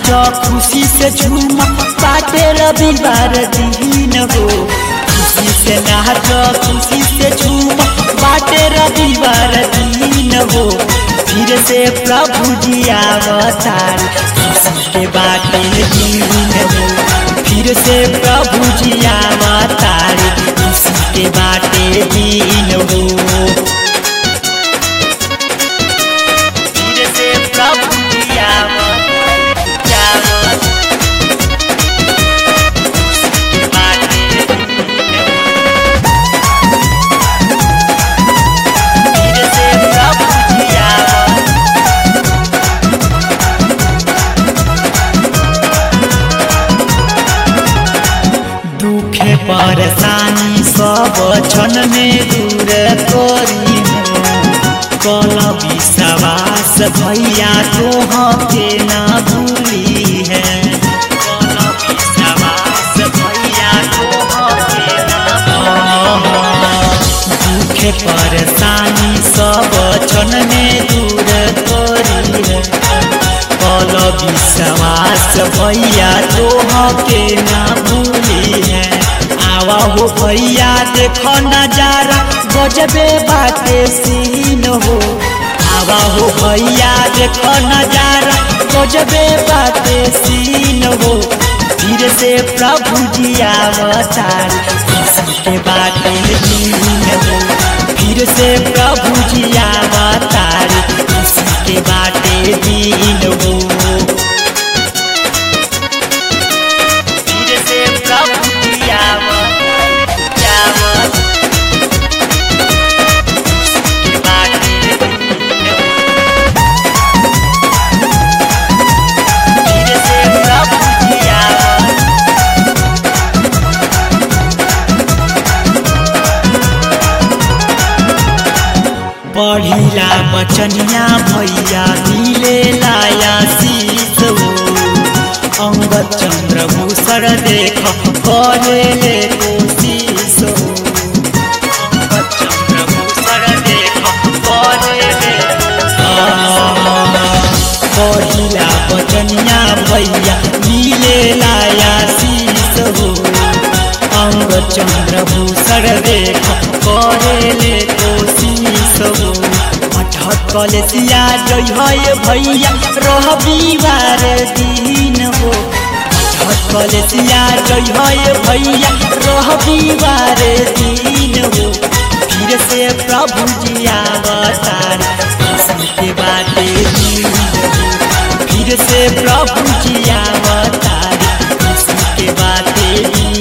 नाचो खुशी से झूम बाटे रविवार दिन हो खुशी से नाचो खुशी से झूम बाटे रविवार दिन हो फिर से प्रभु जी अवतार खुशी के बाटे दिन हो फिर से प्रभु जी अवतार खुशी के बाटे दिन हो फिर से प्रभु जी अवतार जावत खुशी के बाटे दिन हो। फिर से प्रभु जी अवतार दुखे परेशानी सब क्षण में दूर करी कल विश्वास भैया तोह के ना भूली है कल विश्वास भैया तोह के ना दुखे परेशानी सब क्षण में दूर करी है कल विश्वास भैया तोह के ना भूली है आवा हो भैया देखो नजारा गजबे बाटे सीन हो आवा हो भैया देखो नजारा गजबे बाटे सीन हो फिर से प्रभु जी अवतार खुशी के बाटे दिन हो फिर से प्रभु जी अवतार खुशी के बाटे दिन हो फिर से प्रभु जी अवतार जावत खुशी के बाटे दिन हो फिर से प्रभु जी अवतार पढ़िला बचनिया भैया मिले लाया शीस हो अंग चंद्र भूषण देख करे ले कोशिश हो अंग चंद्र भूषण देख करे ले पढ़िला बचनिया भैया मिले लाया शीस हो अंग चंद्र भूषण देख करे ले कोशिश हो अठहत कलेसिया जय है भैया रह बीवार दिन हो अठहत कलेसिया जय है भैया रह बीवार दिन हो फिर से प्रभु जी अवतार खुशी के बाटे दिन हो फिर से प्रभु जी अवतार खुशी के बाटे दिन